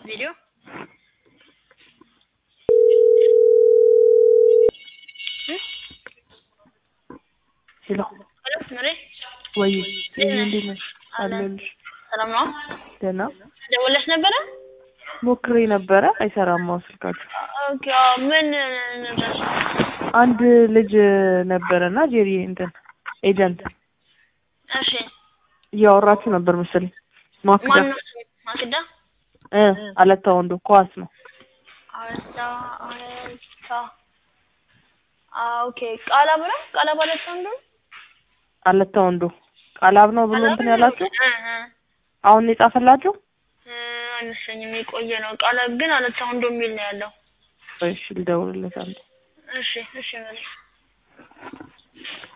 ቪዲዮ ሄሎ ሄሎ ምሬ ወይ እንዴት ነሽ? አለሁልሽ። ሰላም ነው? ደህና ደውለሽ ነበረ? ሞክሬ ነበረ አይሰራም። አሁን ስልካችሁ ኦኬ አዎ፣ ምን ነበር? አንድ ልጅ ነበረና ጄሪ እንትን ኤጀንት እሺ እያወራችሁ ነበር መሰለኝ። ማክዳ ማን ነው? ስሙ? ማክዳ እ አለታ ወንዶ ኳስ ነው። አለታ አለታ አ ኦኬ ቃላብ ነው? ቃላብ አለታ ነው? አለታ ወንዶ ቃላብ ነው ብሎ እንትን ያላችሁ እ እ አሁን ነው የጻፈላችሁ? እ አይመስለኝም የቆየ ነው። ቃላብ ግን አለታ ወንዶ የሚል ነው ያለው። እሺ ልደውልለት አንዴ። እሺ እሺ ምሬ